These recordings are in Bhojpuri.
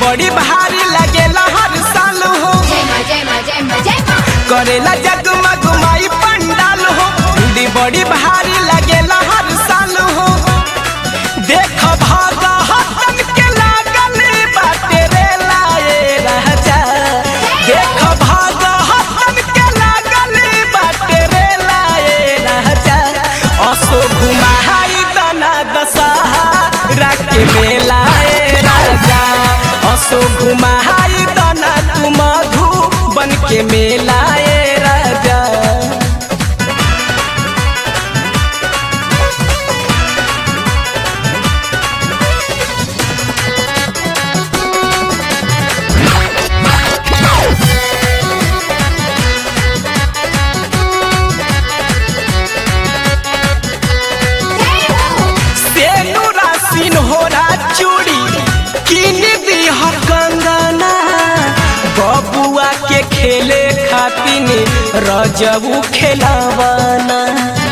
बड़ी भारी लगेला हर साल हो जय माँ जय माँ जय माँ जय माँ करेला जगमग माई पंडाल हो दी बड़ी भारी लगेला हर साल हो देख भागा हसन के लागल बाटे रे लाए राजा देख भागा हसन के लागल बाटे रे लाए राजा असो घुमाई दना दशहरा के मेलाए राजा असो घुमाई दना तू मधु बन के मेलाए राजा सेनुरा सिन्होरा चूड़ी किन दी हर कंगना बबुआ के खेले खातिन रजबू खेलावाना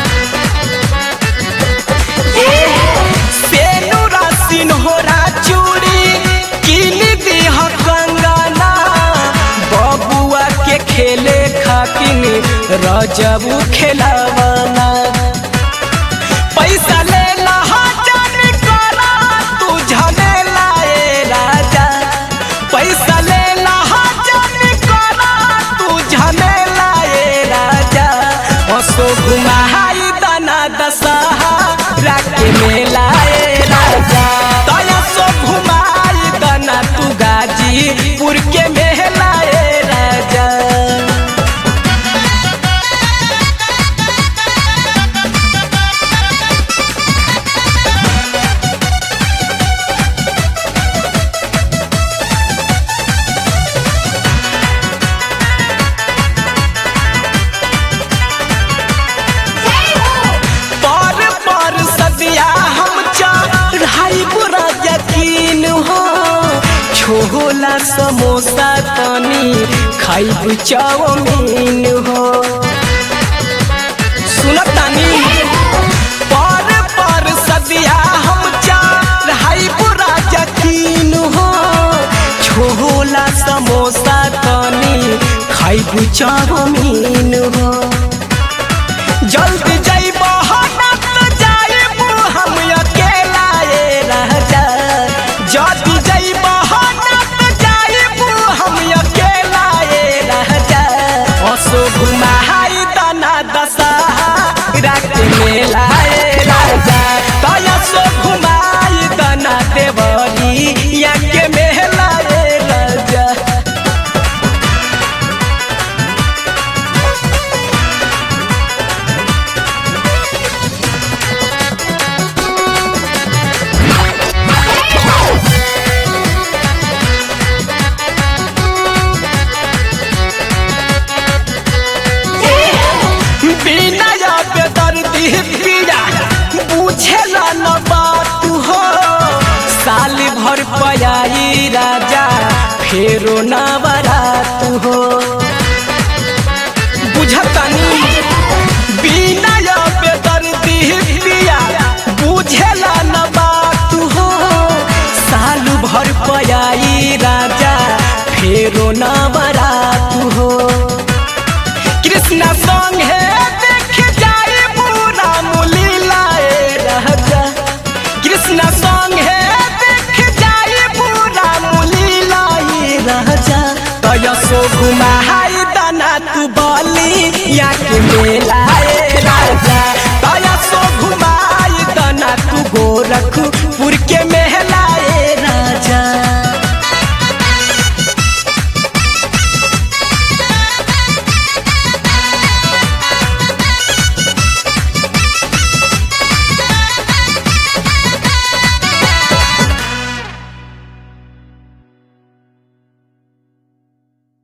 सेनुरा सिन्होरा चूड़ी किन दी हर कंगना बबुआ के खेले खातिन रजबू खेलावाना पैसा ले लहाजन करा तू झमेला ए राजा पैसा ले लहाजन करा तू झमेला ए राजा असो घुमाई दना दशहरा के मेला ए राजा तया सो घुमाई दना तू गाजीपुर के मेला ए राजा पर पर सदिया हम चढ़ाई बुरा यकीन हो छोला समोसा तनी खाइब चाउमीन हो सुनतानी पर पर सदिया हम चढ़ाई बुरा यकीन हो छोला समोसा तनी खाइब चाउमीन हो जल्दी जइब हनत जाइब हम अकेला ए राजा जल्दी जइब हनत जाइब हम अकेला ए राजा असो घुमाई दना दशहरा के मेला ए राजा तया सो घुमाई दना देवरी या के मेला ए राजा बिना पे दर्दी पीड़ा बुझेला न बात हो साल भर पयाई राजा फेरो ना बरात हो बुझतनी बिना पे दर्दी पिया बुझेला न बात हो साल भर पयाई राजा फेरो ना बरात हो कृष्णा संग है देख जाए पूरा मुलीला ए राजा कृष्णा संग है देख जाए पूरा मुलीला ए राजा तयसो घुमाई दना तू बली या के मेला